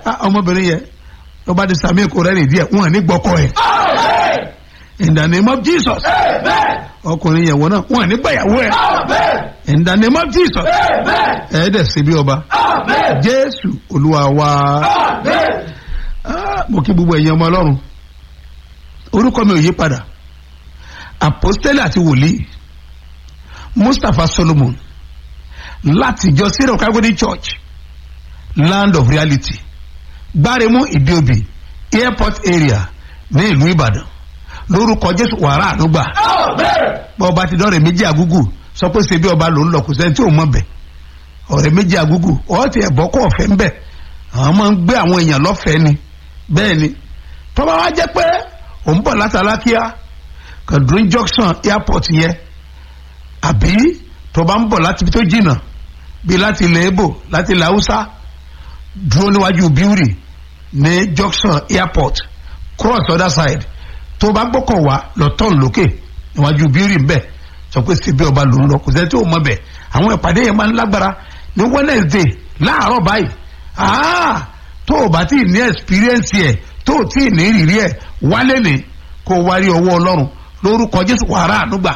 ah, ọmọbìnrin yẹn ló bá ti sàmì èkó rẹ̀ nìdí ẹ̀ wọ́n ní gbọ́kọ̀ ẹ̀ in the name of jesus ọkùnrin yẹn wọ́n náà wọ́n ní gbàyàwó ẹ̀ in the name of jesus ẹ̀ dẹ̀ sí bí ọba jésù olúwa wa Ah, mo kí gbogbo ẹ̀yin ọmọ ọlọ́run orúkọ mi ò yí padà apostole àti wòlíì mustapha solomon láti ìjọ syrian calvary church land of reality gbáremú ìdíobì airport area ní ìlú ìbàdàn lórúkọ jésù wàrà ànúgbà bọ́ ọba ti dọ́rẹ̀ méjì àgúgù sọ pé ṣe bí ọba ló ń lọ kò sẹ́ni tí ò mọ̀ bẹ̀ ọ̀rẹ́ méjì àgúgù ọ̀ ti ẹ̀bọ́ kọ́ ọ̀fẹ́ ń bẹ̀ àwọn máa ń gbé àwọn èèyàn lọ́fẹ̀ẹ́ ni bẹ́ẹ̀ ni tọ́ba wa jẹ́ pé òun bọ̀ látàlákíá kàdúrín junction airport yẹn àbí tọ́ba ń bọ̀ láti ibi tó jìnnà bíi láti ilẹ̀ ebo láti ilẹ̀ haúsá dúró níwájú bíúrì ní junction airport cross other side tó bá gbọ́kọ̀ wá lọ tọ́n lókè níwájú bíúrì ńbẹ sọ pé síbi ọba ló ń lọ kò sẹ́ni tí ò mọ̀ bẹ̀ àwọn ìpàdé yẹn máa ń lágbára ní wednesday láàárọ̀ báyìí ah tó o bá tí ì ní experience yẹ tó o tí ì ní ìrírí ẹ wálé ní kó o wá rí ọwọ́ ọlọ́run lórúkọ jésù wàrà ànúgbà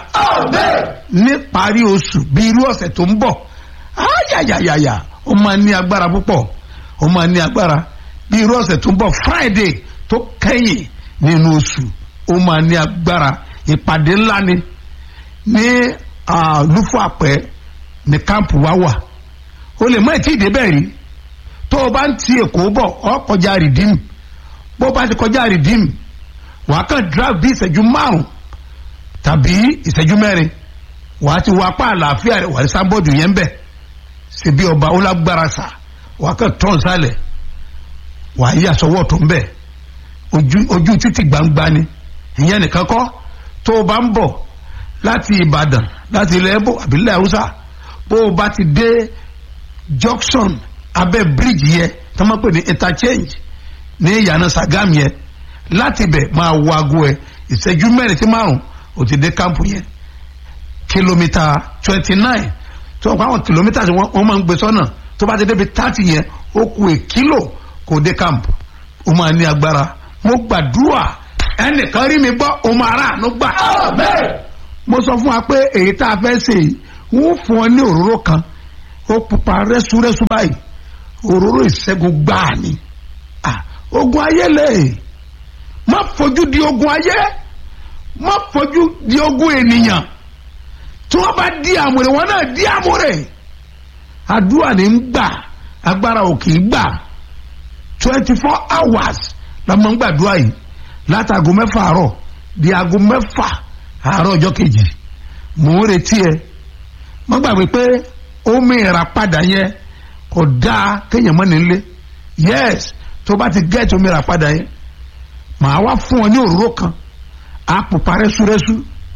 ní parí oṣù bí irú ọ̀sẹ̀ tó ń bọ̀ ayayayaya ó máa ní agbára púpọ̀ ó máa ní agbára bí irú ọ̀sẹ̀ tó ń bọ̀ friday tó kẹ́yìn nínú oṣù ó máa ní agbára ìpàdé ńlá ni ní lúfọ àpẹ ní kámpù wa wà o lè má tí ì débẹ̀ rí tó o bá ń ti èkó bọ̀ ọ kọjá rìdíìmù bó o bá ti kọjá rìdíìmù wàá kàn drive bí ìṣẹ́jú márùn tàbí ìṣẹ́jú mẹ́rin wàá ti wá apá àlàáfíà rẹ̀ wàá sábọ́ọ̀dù yẹn bẹ̀ ṣèbí ọba ó lágbára sà wàá kàn tán sálẹ̀ wàá yí àsọwọ́ tó ń bẹ̀ ojú ojú títì gbangba ni ìyẹn nìkan kọ́ tó o bá ń bọ̀ láti ìbàdàn láti ilẹ̀ ẹ̀bọ̀ àbílẹ̀ haúsá bó o bá ti dé junction abẹ́ bíríìjì yẹn tó máa pè ní interchange ní ìyànà sagam yẹn láti bẹ̀ máa wo aago ẹ̀ ìṣẹ́jú mẹ́rin sí márùn ó ti dé kámpù yẹn kìlómítà twenty nine tó o pa àwọn kìlómítà tí wọ́n máa ń gbé sọ́nà tó bá ti débi thirty yẹn ó ku èkìlò kò dé kámpù ó máa ní agbára mo gbàdúrà ẹnìkan rí mi gbọ́ o máa rà àánú gbà. mo sọ fún wa pé èyí tá a fẹ́ ṣe yìí wọ́n fún ọ ní òróró kan ó pupa rẹ́súrẹ́sú báyìí òróró ìṣẹ́gun gbáà ni ogun ayé lè má fojú di ogun ayé má fojú di ogun ènìyàn tí wọ́n bá di àmúre wọn náà di àmúre àdúrà ní ń gbà agbára ò kì í gbà twenty four hours la máa ń gbàdúrà yìí látago mẹ́fà àárọ̀ di aago mẹ́fà àárọ̀ ọjọ́ kejì mò ń retí ẹ má gbàgbé pé omi ìràpadà yẹn kò dáa kéèyàn mọ́ nílé yes tó bá ti gẹ́ẹ̀tì omi ìràpadà yẹn màá wá fún ọ ní òróró kan á pupa rẹ́súrẹ́sú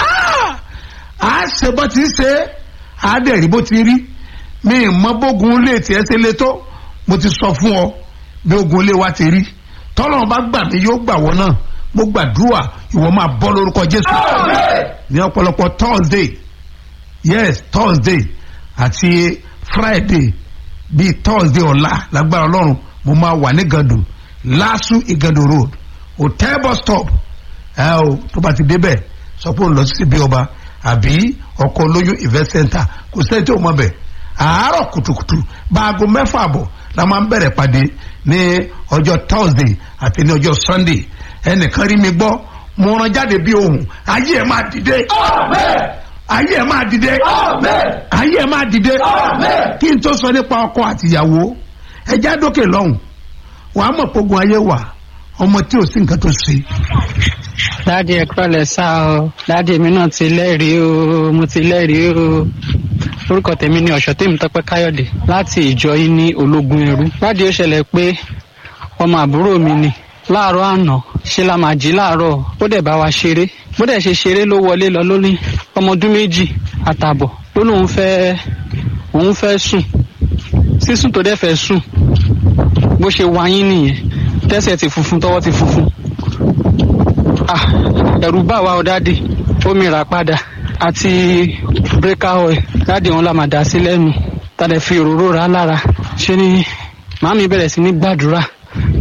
á ṣe bó ti ṣe á dẹ̀ rí bó ti rí mi ì mọ bógun lè tiẹ̀ ṣe lé tó mo ti sọ fún ọ bí ogun ilé wa ti rí tọ́lọ́run bá gbà mí yóò gbà wọ́n náà mo gbàdúrà ìwọ máa bọ́ lórúkọ jésù ní ọ̀pọ̀lọpọ̀ thursday yes thursday àti friday bíi thursday ọ̀la lágbára ọlọ́run mo máa wà ní gàdù lásù ìgàdù road hotel bus stop ẹ o tó bá ti débẹ̀ sọ pé òun lọ sí ibi ọba àbí ọkọ̀ olóyún event center kò sẹ́ni tí ò mọ̀ bẹ̀ àárọ̀ kùtùkùtù báago mẹ́fà àbọ̀ la máa ń bẹ̀rẹ̀ pàdé ní ọjọ́ thursday àti ní ọjọ́ sunday ẹnìkan rí mi gbọ́ mo rán jáde bí ohun ayé ẹ̀ máa dìde ayé ẹ̀ máa dìde ayé ẹ̀ máa dìde kí n tó sọ nípa ọkọ àtìyàwó ẹjẹ́ àdókè lọ́hùn wàá mọ̀ pogun ayé wà ọmọ tí ò sí nǹkan tó ṣe. dáàdi ẹ kúrọ̀lẹ́ sá o dáàdi mi náà ti lẹ́rìí o mo ti lẹ́rìí o orúkọ tèmi ni ọ̀ṣọ́ tèmi tọ́pẹ́ káyọ̀dé láti ìjọ yìí ní ológun ẹrú dáàdi ó ṣẹlẹ̀ pé ọmọ àbúrò mi ni láàárọ̀ àná ṣe la máa jí láàárọ̀ ó dẹ̀ bá wa ṣeré bó dẹ̀ ṣe ṣeré ló wọlé lọ lórí ọmọ ọdún méjì àtààbọ̀ ló lóun fẹ́ òun fẹ́ sùn sísùn tó dẹ̀ fẹ́ sùn bó ṣe wáyín nìyẹn tẹ́sẹ̀ ti funfun tọwọ́ ti funfun ah ẹ̀rù bá wa ọ dáàdì omi rà padà àti breaker oil dáàdì òun la máa dà sí lẹ́nu tàdé fi òróró rà lára ṣe ni màámi bẹ̀rẹ̀ sí ní gbàdúrà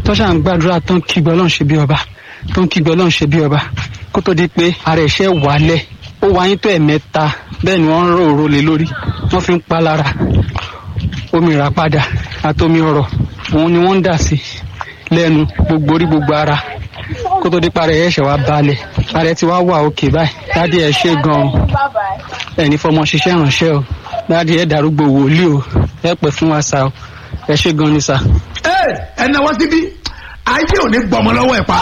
tó ṣà ń gbàdúrà tó ń kígbe ọlọ́run ṣe bí ọba tó ń kígbe ọlọ́run ṣe bí ọba kó tó di pé ara ẹ̀ṣẹ̀ wálẹ̀ ó wáyé tó ẹ̀mẹ́ta bẹ́ẹ̀ ni wọ́n ń rò òró lé lórí wọ́n fi ń pa lára omi ìràpadà àtomi ọ̀rọ̀ òun ni wọ́n ń dà sí lẹ́nu gbogbo orí gbogbo ara kó tó di pa ara ẹ̀ṣẹ̀ wá balẹ̀ ara ẹ̀ ti wá wà òkè báyìí dádì ẹ̀ ṣe gan-an ẹni fọmọ ṣiṣẹ́ ìrànṣẹ́ o dádì ẹ̀ darúgbó wòlíì o ẹ pẹ́ fún wa sá o ẹ ṣe gan ni sá. ẹ ẹ náwó síbí ayé ò ní gbọmọ lọ́wọ́ ẹ̀ pa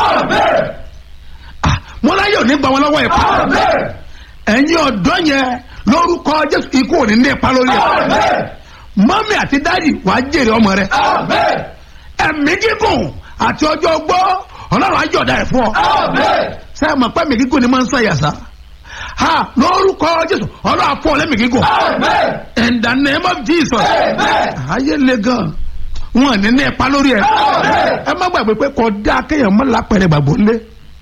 Ah, mo láyé ò ní gbọmọ lọ́wọ́ ẹ̀ pa ẹ̀yin ọ̀dọ́ yẹn lórúkọ jésù ikú ò ní ní ipa lórí ẹ̀ mọ́mí àti dáàdì wàá jèrè ọmọ rẹ ẹ̀mí gígùn àti ọjọ́ ogbó ọlọ́run á jọ̀dá ẹ̀ fún ọ sẹ́yìn mọ̀ pé ẹ̀mí gígùn ni máa ń sàn yàsá ha lórúkọ jésù ọlọ́run á fún ọ lẹ́mí gígùn in the name of jesus ayé le gan wọn ní ní ipa lórí ẹ ẹ má gbàgbé pé kò dá kéèyàn mọ́ lápẹ̀rẹ̀ gbàgbọ́ lé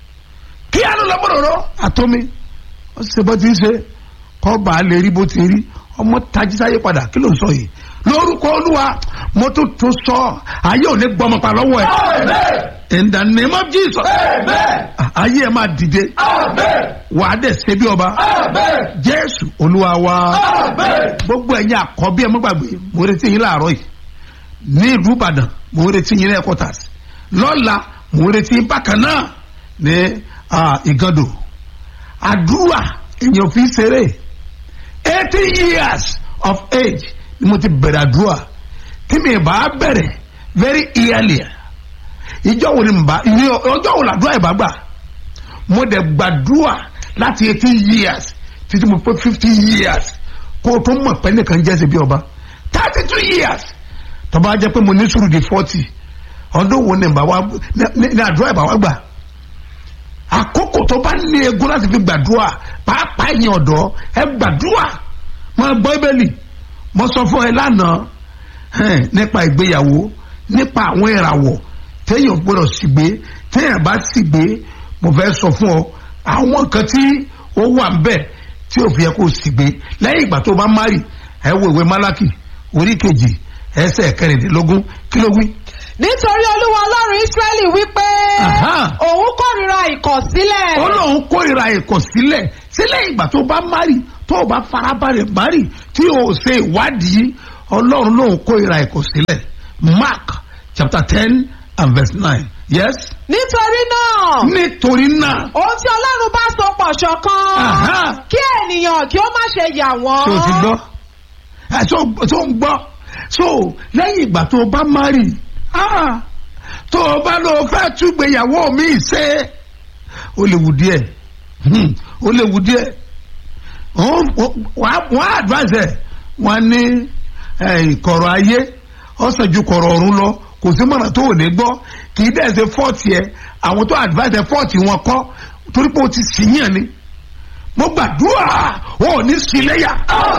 kí á ló lọ bọ̀rọ̀ àtọ́mi ó ṣe bó ti ń ṣe kọ́ bá a lè rí bó ti rí ọmọ tají sáyé padà kí ló ń sọ yìí lórúkọ olúwa mo tún tún sọ ayé ò ní gbọmọ pa lọ́wọ́ ẹ in the name of jesus ayé ẹ máa dìde wà á dẹ̀ ṣe bí ọba jésù olúwa wa gbogbo ẹ̀yin àkọ́bí ẹ má gbàgbé mo retí yín láàárọ̀ yìí ní ìlú ìbàdàn mo retí yín ní headquarters lọ́la mo retí yín bákan náà ní ah, ìgàndò àdúrà èèyàn fi ṣeré eighty years of age ni mo ti bẹ̀rẹ̀ àdúrà tí mi bá bẹ̀rẹ̀ very early ìjọ wo ni mbà ìní ọjọ́ wo làdúrà ìbá gbà mo dẹ̀ gbàdúrà láti eighteen years títí mo pé fifty years kó o tó mọ̀ pé nìkan jẹ́ ṣe bí ọba thirty two years tọ́ba jẹ́ pé mo ní sùúrù di forty ọdún wo ni mbà wá ní ní àdúrà ìbá wá gbà àkókò tó bá ní egun láti fi gbàdúrà pàápàá ẹ̀yin ọ̀dọ́ ẹ gbàdúrà máa gbọ́ ibẹ̀lì mo sọ fún ẹ lánàá ẹn, nípa ìgbéyàwó nípa àwọn ìràwọ̀ téèyàn gbọ́dọ̀ sì gbé téèyàn bá sì gbé mo fẹ́ sọ fún ọ àwọn kan tí ó wà ń bẹ̀ tí ò fi yẹ kó sì gbé lẹ́yìn ìgbà tó bá márì ẹ wo ìwé málákì orí kejì ẹsẹ̀ kẹrìndínlógún kí ló wí. nítorí olúwa ọlọ́run ísírẹ́lì wípé Aha. òun kórìíra ìkọ̀sílẹ̀ ó lóun kórìíra ìkọ̀sílẹ̀ sílẹ̀ ìgbà tó bá márì tó o bá farabalẹ̀ márì tí o ṣe ìwádìí ọlọ́run lóun kórìíra ìkọ̀sílẹ̀ mark chapter ten and verse nine yes. nítorí náà nítorí náà ohun tí ọlọ́run bá so pọ̀ ṣọ̀kan Aha. kí ènìyàn kí ó má ṣe yà wọ́n tó o ti gbọ́ ẹ tó tó ń gbọ́ so lẹ́yìn ìgbà tó o bá márì ah, tó o bá lọ fẹ́ túgbéyàwó mi ṣe ó lè wù díẹ̀ hmm, ó lè wù díẹ̀ wọ́n wọ́n á advise ẹ̀ wọ́n ní ìkọ̀rọ̀ ayé ọ̀sán ju kọ̀rọ̀ ọ̀run lọ kò sí mọ̀nà tó ò ní gbọ́ kì í dẹ̀ ṣe fọ́ọ̀tì ẹ̀ àwọn tó advise ẹ̀ fọ́ọ̀tì wọn kọ́ torí pé o ti sì yàn ni mo gbàdúrà o ò ní sí léyà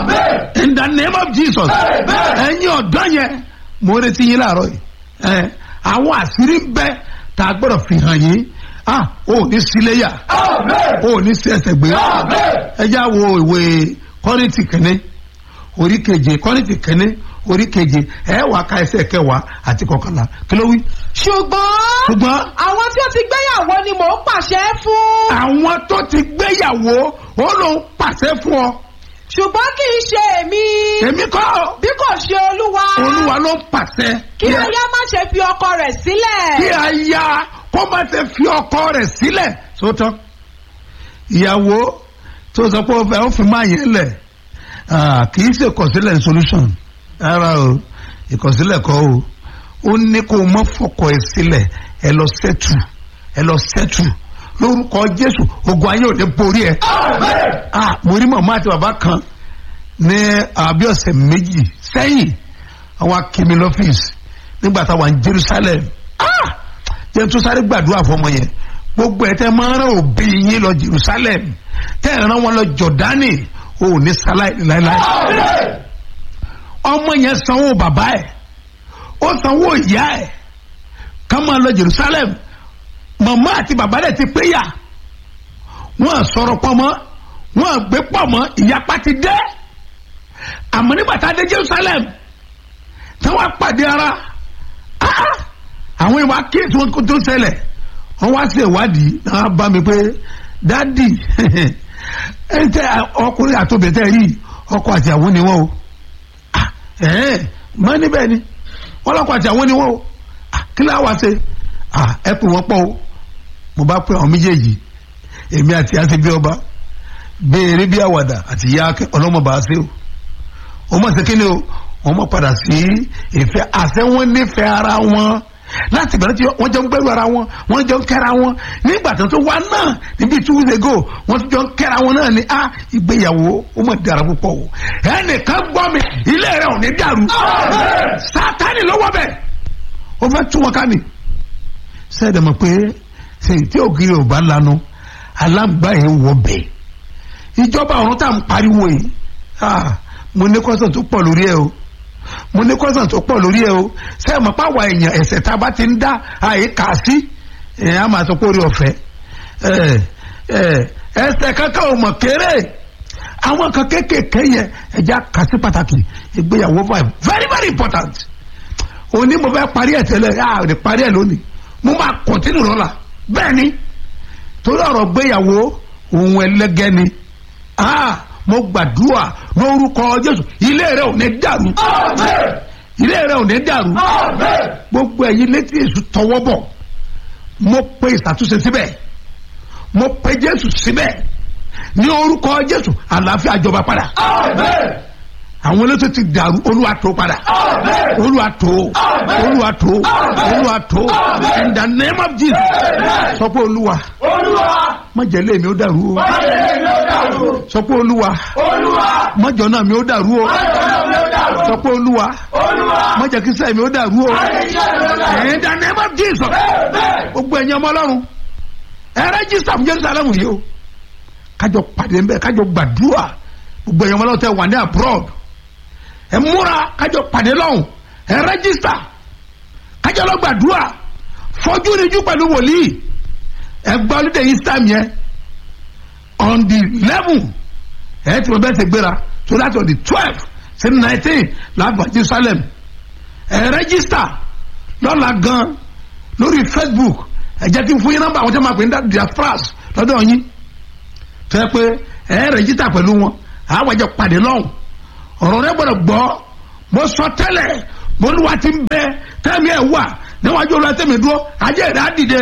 in the name of jesus ẹ̀yin ọ̀dọ́ yẹn mo retí yín láàárọ̀ yìí ẹ̀ àwọn àṣírí ń bẹ tá a gbọ́dọ̀ fi hàn yín ah o ò ní sí léyà o ò ní sí ẹsẹ̀ gbé ẹ já wo ìwé kọ́rìntì kẹ́ni orí keje kọ́rìntì kẹ́ni orí keje ẹ wà ká ẹsẹ̀ kẹwàá àti kọkànlá kí ló wí. ṣùgbọ́n ṣùgbọ́n àwọn tí ó ti gbéyàwó ni mò ń pàṣẹ fún àwọn tó ti gbéyàwó ó lóun pàṣẹ fún ọ ṣùgbọ́n kì í ṣe èmi èmi kọ́ bí kò ṣe olúwa olúwa ló ń pàṣẹ kí aya má ṣe fi ọkọ rẹ̀ sílẹ̀ kí aya kó má ṣe fi ọkọ rẹ̀ sílẹ̀ sótọ́ ìyàwó tó sọ pé ó fẹ́ ó fi máa yẹn lẹ̀ ah, kì í ṣe ìkọ̀sílẹ̀ solution rárá o ìkọ̀sílẹ̀ kọ́ o ó ní kó o mọ́ fọkọ ẹ̀ sílẹ̀ ẹ lọ sẹ́tù ẹ lọ sẹ́tù lórúkọ jésù ogun ayé ò ní borí ẹ. ah mo rí màmá àti bàbá kan ní àbí ọ̀sẹ̀ méjì sẹ́yìn àwọn akimi lọ́fíìsì nígbà táwọn ní jerusalem ah jẹ́ tó sáré gbàdúrà fọmọ yẹn gbogbo ẹ̀ tẹ́ máa ń rán òbí yín lọ jerusalem tẹ́ ẹ̀ rán wọn lọ jọ̀dánì ò ní sáláì láéláé ọmọ yẹn sanwó bàbá ẹ̀ ó sanwó ìyá ẹ̀ ká máa lọ jerusalem màmá àti bàbá rẹ̀ ti péyà wọ́n sọ̀rọ̀ pọ̀ mọ́ wọ́n gbé pọ̀ mọ́ ìyapa ti dé àmọ́ nígbà tá a dé jerusalem tí wọ́n pàdé ara ah, àwọn ìwà kéètì wọn kó tó ṣẹlẹ̀ wọ́n wá sí ìwádìí náà bá mi pé dádì ẹ tẹ ọkùnrin àtòbẹ̀tẹ̀ rí ọkọ àti àwọn ni wọ́n o Ah, ẹ̀ẹ́n mọ́ níbẹ̀ ni wọ́n lọ́kọ àti àwọn ni wọ́n o Ah, kí láwa ṣe Ah, ẹ pè wọ́n pọ̀ o mo bá pè àwọn méjèèjì èmi àti àti bí ọba béèrè bí àwàdà àti ìyá ọlọ́mọba ṣe o wọ́n mọ̀ sí kíni o wọ́n mọ̀ padà sí ìfẹ́ àṣẹ wọn nífẹ̀ẹ́ ara wọn láti ìbẹ̀rẹ̀ tí wọ́n jọ ń gbẹ́rù ara wọn wọ́n jọ ń kẹ́ra wọn nígbà tó tó wá náà níbi two weeks ago wọ́n tún jọ ń kẹ́ra wọn náà ni a ìgbéyàwó ó mọ̀ dára púpọ̀ o ẹnìkan gbọ́ mi ilé rẹ̀ ò ní dàrú sátani lọ́wọ́ bẹ̀ ó fẹ́ tún wọn ká mi sẹ́ẹ̀dẹ̀ mọ̀ pé sèyí tí ògiri ò bá lanu alágbá yẹn wọ bẹ̀ ìjọba ọ̀run tá à ń pariwo yìí ah, mo ní kọ́sàn tó pọ̀ lórí ẹ o mo ní kọ́sàn tó pọ̀ lórí ẹ o sẹ́ẹ̀ mọ̀ pàwọ̀ èèyàn ẹ̀sẹ̀ tá a bá ti ń dá àyè kà sí ẹ̀ á máa sọ pé orí ọ̀fẹ́ ẹ̀ ẹ̀ ẹsẹ̀ kankan ò mọ̀ kéré àwọn kan kéékèèké yẹn ẹja kà sí pàtàkì ìgbéyàwó five very very important òní mo fẹ́ parí ẹ̀ tẹ́lẹ̀ yà á lè parí ẹ̀ lónìí mo máa kọ̀ntínú lọ́la bẹ́ẹ̀ ni torí ọ̀rọ̀ gbéyàwó òun ẹlẹ́gẹ́ ni ah mo gbàdúrà lórúkọ Jésù ilé rẹ ò ní dàrú ilé rẹ ò ní dàrú gbogbo ẹ̀yin létí èṣù tọwọ́ bọ̀ mo pe ìṣàtúnṣe síbẹ̀ mo pe Jésù síbẹ̀ ní orúkọ Jésù àlàáfíà jọba padà àwọn elétò ti dàrú Olúwa tó padà Olúwa tó Olúwa tó Olúwa tó in the name of Jesus sọ pé Olúwa má jẹ́ ilé mi ó dàrú o sọ pé Olúwa má jẹ́ ọ̀nà mi ó dàrú o sọ pé Olúwa má jẹ́ kí sẹ́yìn mi ó dàrú o in the name of Jesus gbogbo ẹ̀yin ọmọ Ọlọ́run ẹ rẹ́jísítà fún Jerusalem yìí o kájọ pàdé ń bẹ kájọ gbàdúrà gbogbo ẹ̀yin ọmọ Ọlọ́run tẹ wà ní abroad ẹ múra kájọ pàdé lọ́hùn ẹ rẹ́jísítà kájọ lọ gbàdúrà fọjú níjú pẹ̀lú wòlíì ẹ gbọ́ ọlọ́dẹ yìí sàm yẹn on the eleven ẹ ti wọ́n bẹ́ẹ̀ ṣe gbéra so that's on the twelve sí nineteen láàbà Jerusalem ẹ rẹ́jísítà lọ́la gan lórí Facebook ẹ jẹ́ kí n fún yín nọ́mbà àwọn tí wọ́n máa pè ní diaspora lọ́dọ̀ yín tó yẹ pé ẹ rẹ́jísítà pẹ̀lú wọn àwọn àjọ pàdé lọ́hùn ọ̀rọ̀ rẹ gbọ́dọ̀ gbọ́ mo sọ tẹ́lẹ̀ mo ní wa ti ń bẹ tẹ́mi ẹ̀ wà níwájú olú ẹtẹ́mi dúró ajé rẹ̀ á dìde.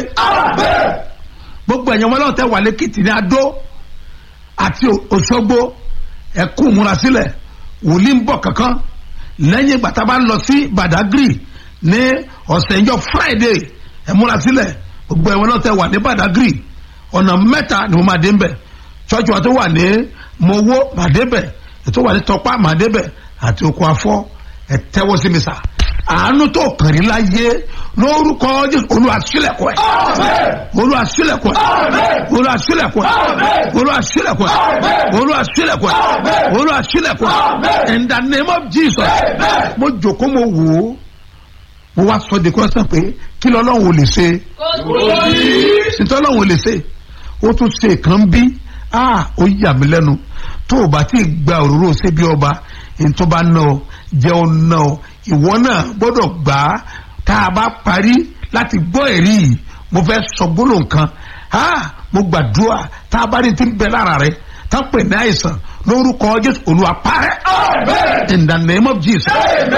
gbogbo ẹ̀yàn wọn lọ́wọ́ tẹ́ wà lẹ́kìtì ní adó àti òṣogbo ẹ̀kú múra sílẹ̀ wòlíì ń bọ̀ kankan lẹ́yìn ìgbà tá a bá ń lọ sí badagry ní ọ̀sẹ̀ ìjọ friday ẹ̀ múra sílẹ̀ gbogbo ẹ̀yàn wọn lọ́wọ́ tẹ́ wà ní badagry ọ̀nà mẹ́ta ni mo máa dé ń bẹ̀ chọ́ọ̀chì wa tó wà ní mowó màdébẹ̀ ètò wà ní tọpá màdébẹ̀ àti oko afọ ẹ tẹ́wọ́ sí mi sà àánú tó kàn rí láyé lórúkọ Jésù Olúwa ṣílẹ̀kùn ẹ̀ Olúwa ṣílẹ̀kùn ẹ̀ Olúwa ṣílẹ̀kùn ẹ̀ Olúwa ṣílẹ̀kùn ẹ̀ Olúwa ṣílẹ̀kùn ẹ̀ Olúwa ṣílẹ̀kùn ẹ̀ in the name of Jesus mo jòkó mo wò ó mo wá sọ de kọ́sán pé kí lọ́lọ́run ò lè ṣe ṣètò ọlọ́run ò lè ṣe ó tún ṣe kàn bí ah ó yà mí lẹ́nu tó o bá ti gba òróró ṣe bí ọba ntọ́ bá ná ọ jẹ́ ọ ná ọ ìwọ náà gbọ́dọ̀ gbà á tá a bá parí láti gbọ́ ẹ̀rí yìí mo fẹ́ sọ gbólóhùn kan ah mo gbàdúrà tá a bá rí ti ń bẹ lára rẹ tá a pè ní àìsàn lórúkọ Jésù Olúwa parẹ́ in the name of Jesus.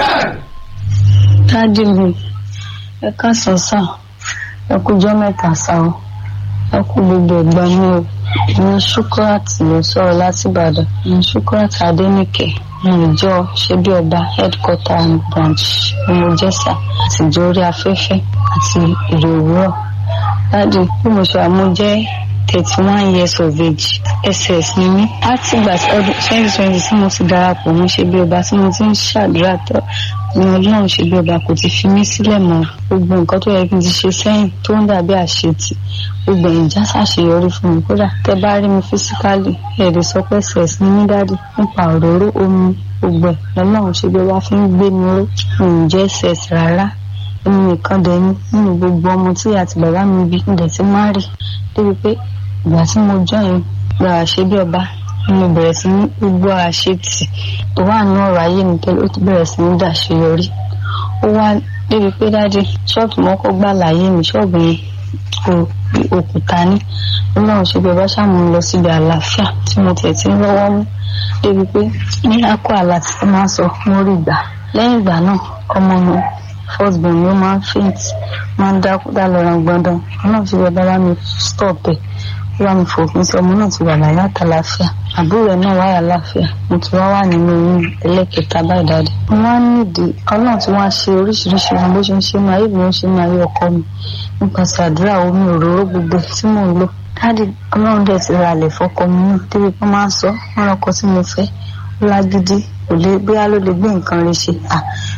dádì mi ẹ káàsán sá ẹ kújọ́ mẹ́ta sá o ẹ kú gbogbo ẹ̀gbọ́n mi o ní Shukurat ló sọ̀rọ̀ láti Ìbàdàn ní Shukurat Adénìkẹ́ ní ìjọ ṣebí ọba headquarter and branch ọmọjẹsà àtijọ́ orí afẹ́fẹ́ àti èrè òwúrọ̀ láti bí mo ṣe àmújẹ́ thirty one years of age ss ni mí láti ìgbà tí ọdún twenty twenty tí mo ti darapọ̀ mọ́ ṣebí ọba tí mo ti ń ṣàdúrà tọ́ ni ọlọ́run ṣebí ọba kò ti fi mí sílẹ̀ mọ́ gbogbo nǹkan tó yẹ kí n ti ṣe sẹ́yìn tó ń dàbí àṣetì gbogbo ẹ̀yìn já ṣàṣeyọrí fún mi kódà tẹ bá rí mi físíkálì ẹ̀ lè sọ pé ss ní mí dádì nípa òróró omi gbogbo ẹ̀ lọ́lọ́run ṣebí ọba fi ń gbé mi ró mi ò jẹ́ ss rárá èmi nìkan dẹ̀ ni nínú gbogbo ọmọ tí àti bàbá mi bí ǹdẹ̀ tí má rí débi pé ìgbà tí mo jọyìn gba àṣebí ọba mo bẹ̀rẹ̀ sí ní gbogbo àṣetì tó wà ní ọ̀rọ̀ ayé mi tẹ́lẹ̀ ó ti bẹ̀rẹ̀ sí ní dàṣeyọrí ó wá débi pé dájú ṣọ́ọ̀bù mọ́kọ́ gbà láyé mi ṣọ́ọ̀bù yẹn kò bí òkúta ní ọlọ́run ṣe bí ọba ṣàmú lọ síbi àlàáfíà tí mo tẹ̀ tí ń lọ́wọ́ mú débi pé ní akọ àlà tí wọ́n máa ń sọ mo rí gbà lẹ́yìn ìgbà náà ọmọ mi first born mi ó máa ń faint máa ń dákú dá lọ́ra gbọ́ndán ọlọ́run ṣe bí ọba bá mi stop ẹ̀ ó bá mi fòpin sí ọmọ náà ti wà láyé àtàlàáfíà àbúrò ẹ̀ náà wáyà láàfíà mo ti wá wà nínú oyún ẹlẹ́kẹta báyìí dáadé mo máa ń nídìí ọlọ́run tí wọ́n á ṣe oríṣiríṣi ohun bó ṣe ń ṣe máa yé bí wọ́n ṣe máa yé ọkọ mi nípasẹ̀ àdúrà omi òróró gbogbo tí mò ń lò dáàdì ọlọ́run dẹ̀ ti ra àlẹ̀ fọkọ mi náà débi pé máa ń sọ wọn lọkọ tí mo fẹ́ ó lágídí kò lè bóyá ló lè gbé nǹkan rẹ̀ ṣe à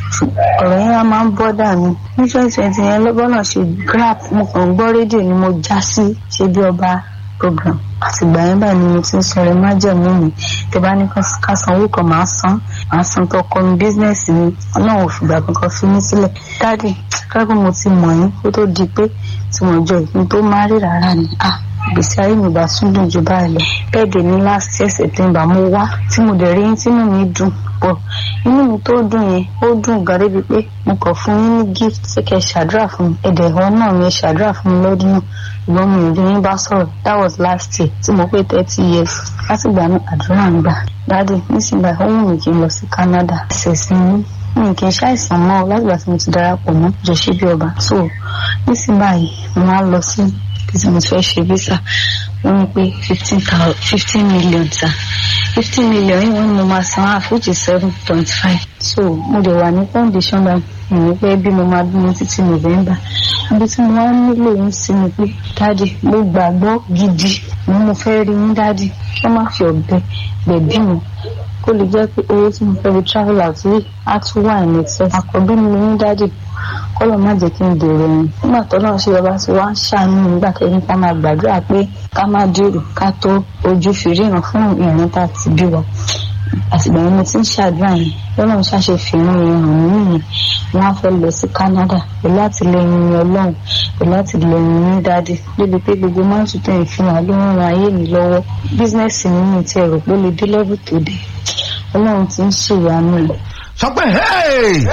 ọ̀rọ̀ yẹn wá máa ń bọ́dà mi ní twenty twenty yẹn lọ́gbọ́n náà ṣe grap mo kàn ń gbọ́ rédíò ni mo já sí ṣe bí ọba program àtìgbà yẹn báyìí ni mo ti ń sọ̀rọ̀ ẹ má jẹ̀mú mi tẹ bá ní ká san owó kan máa san máa san tó kọ́ mi bísínẹ́sì mi ọlọ́run ò fìgbà kankan fi mí sílẹ̀ dáàdì káàkiri mo ti mọ̀ yín kó tó di pé tí mo jọ ìpín tó má rí rárá ni ah ìgbésí ayé mi bá tún dùn jù báyìí lọ bẹ́ẹ̀ dé ní last year september mo wá tí mo dẹ̀ rí yín tínú mi dùn pọ̀ inú mi tó dùn yẹn ó dùn gan débi pé mo kàn fún yín ní gift ṣé kẹ́ ṣàdúrà fún mi ẹ̀dẹ̀ ẹ̀họ́ náà mi ṣàdúrà fún mi lọ́dún náà ṣùgbọ́n mi ò rí yín bá sọ̀rọ̀ that was last year tí mo pé thirty years látìgbà náà àdúrà ń gbà dáàdì nísìnyí ó wù mí kí n lọ sí canada ṣèṣin mi mi kì í ṣàìsàn mọ́ látìgbà tí mo ti darapọ̀ mọ́ jọ̀ṣẹ́ bí ọba so nísìnyí báyìí mo máa ń lọ sí bí tí mo ti fẹ́ ṣe visa wọ́n ní pé fifteen thousand fifteen million ta fifteen million yìí wọ́n ní mo máa san half which is seven point five so mo dẹ̀ wà ní condition bá mi ní pé bí mo máa bímọ títí november ibi tí mo máa ń nílò yín sí ni pé dáàdì mo gbàgbọ́ gidi mo mo fẹ́ rí yín dáàdì wọ́n má fi ọ̀bẹ gbẹ̀bí mi kó lè jẹ́ pé owó tí mo fẹ́ fi travel out yìí á tún wà ní excess àkọ́bí mi ní dáàdì kọ́lọ̀ má jẹ́ kí n dèrò ẹ̀yìn nígbà tó náà ṣe ọba tí wọ́n á ṣàánú nígbà kẹ́yìn ká máa gbàdúrà pé ká má dèrò ká tó ojú fi ríran fún ìrìn tá a ti bí wa àtìgbà yẹn mo ti ń ṣàdúrà yẹn lọ́nà ṣàṣe fìràn yẹn hàn mí nìyẹn wọ́n á fẹ́ lọ sí Canada pẹ̀lú àtìlẹyìn ní ọlọ́run pẹ̀lú àtìlẹyìn ní dáàdì débi pé gbogbo máa ń tutù ìfihàn ló ń ran ayé mi lọ́wọ́ bísínẹ́sì mi ní ti ẹ̀rọ pé ó lè dé lẹ́bù tó dé ọlọ́run ti ń ṣèyanu rẹ̀. sọ pé hey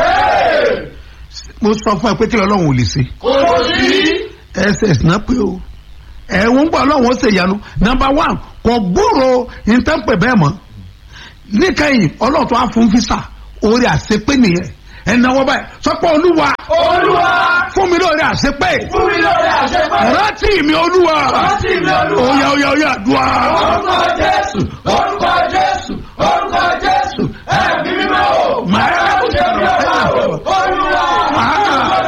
mo sọ fún ẹ pé kí lọ́lọ́run ò lè ṣe kò sí. ss náà pé o ẹ̀wọ̀n gbọ́ ọlọ́run ó ṣe ìyanu number one kò gbúrò ìtẹ́pẹ̀ bẹ́ẹ̀ mọ́ níkẹyìn ọlọ́run tó á fún físà orí àṣepé nìyẹn ẹnáwó báyìí sọ pé olúwa olúwa fún mi lórí àṣepé fún mi lórí àṣepẹ́. rántí mi olúwa rántí mi olúwa. oya oya oya dùá. orúkọ jésù orúkọ jésù orúkọ jésù ẹ̀mí mímọ́ o. Máa- ẹ̀rọ ṣe bí ọba o. olúwa.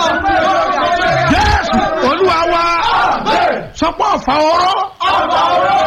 Jésù olúwa wa sọ pé ọ̀fà ọ̀rọ̀ ọba ọ̀rọ̀